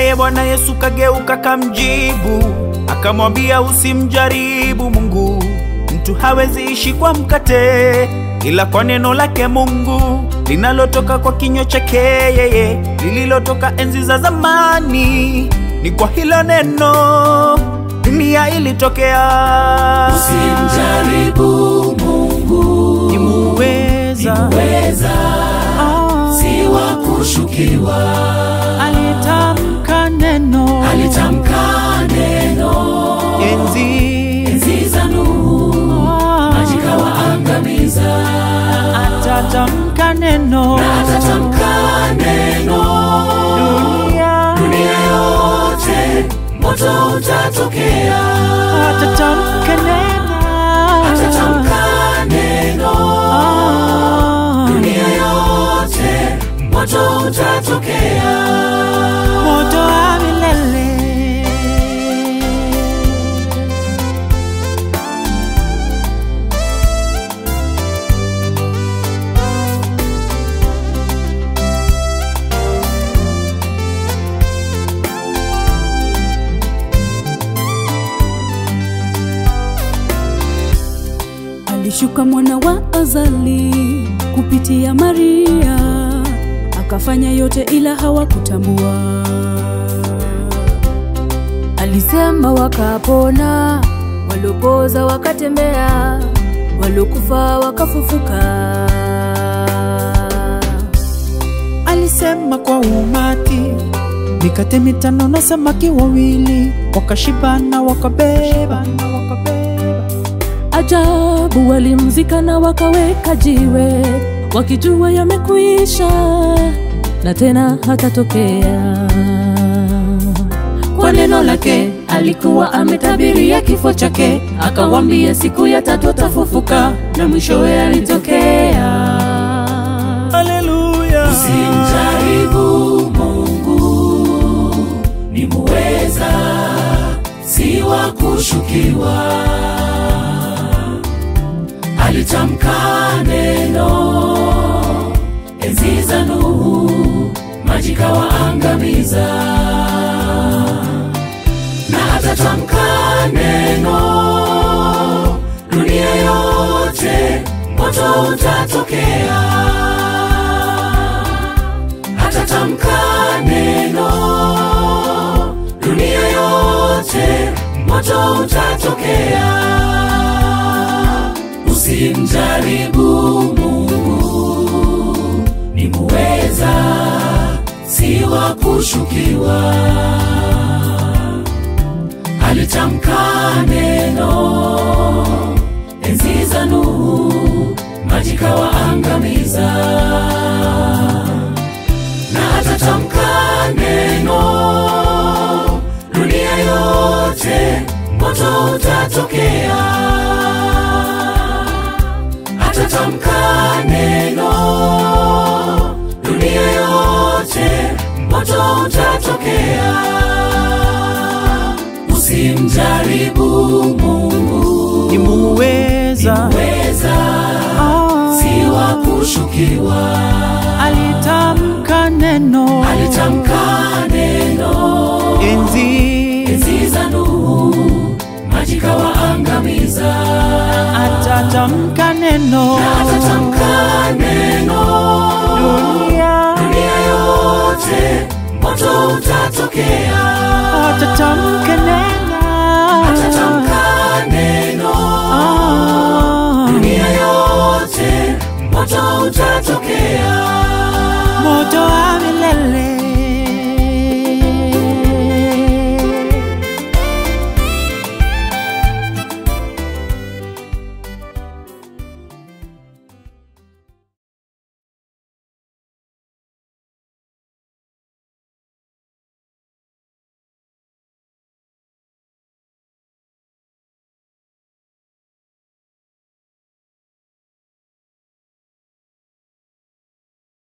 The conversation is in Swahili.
Naye Bwana Yesu kageuka kamjibu, akamwambia usimjaribu Mungu, mtu hawezi ishi kwa mkate, ila kwa neno lake Mungu linalotoka kwa kinywa chake yeye, lililotoka enzi za zamani. Ni kwa hilo neno dunia ilitokea. Usimjaribu Mungu, Ni muweza weza Ah, si wa kushukiwa. alitamka neno Alitamka neno enzi enzi za Nuhu, Ah, maji kawaangamiza. atatamka neno Atatamka neno, dunia dunia yote moto utatokea. atatamka neno Atatamka neno, Ah, dunia yote moto utatokea. moto wa milele Alishuka mwana wa Azali kupitia Maria, akafanya yote ila hawakutambua. Alisema wakapona, waliopoza wakatembea, waliokufa wakafufuka. Alisema kwa umati, mikate mitano na samaki wawili, wakashibana wakabeba. Ajabu, walimzika na wakaweka jiwe, wakijua yamekuisha na tena hatatokea. Kwa neno lake alikuwa ametabiria kifo chake, akawambia siku ya tatu atafufuka, na mwishowe alitokea. Haleluya! Usimjaribu Mungu, ni muweza, si wa kushukiwa. Alitamka neno enzi za Nuhu, maji kawaangamiza, na atatamka neno, dunia yote moto utatokea atatamka neno, dunia yote moto utatokea. Usimjaribu Mungu, ni muweza, si wa kushukiwa. Alitamka neno enzi za Nuhu, maji kawaangamiza na atatamka neno, dunia yote moto utatokea. Atatamka neno, dunia yote moto utatokea. Usimjaribu Mungu, Ni muweza weza Ah, si wa kushukiwa. alitamka neno Alitamka neno enzi enzi za Nuhu, maji kawaangamiza. atatamka neno Atatamka neno, dunia dunia yote moto utatokea. atatamka neno Atatamka neno, Ah, dunia yote moto utatokea.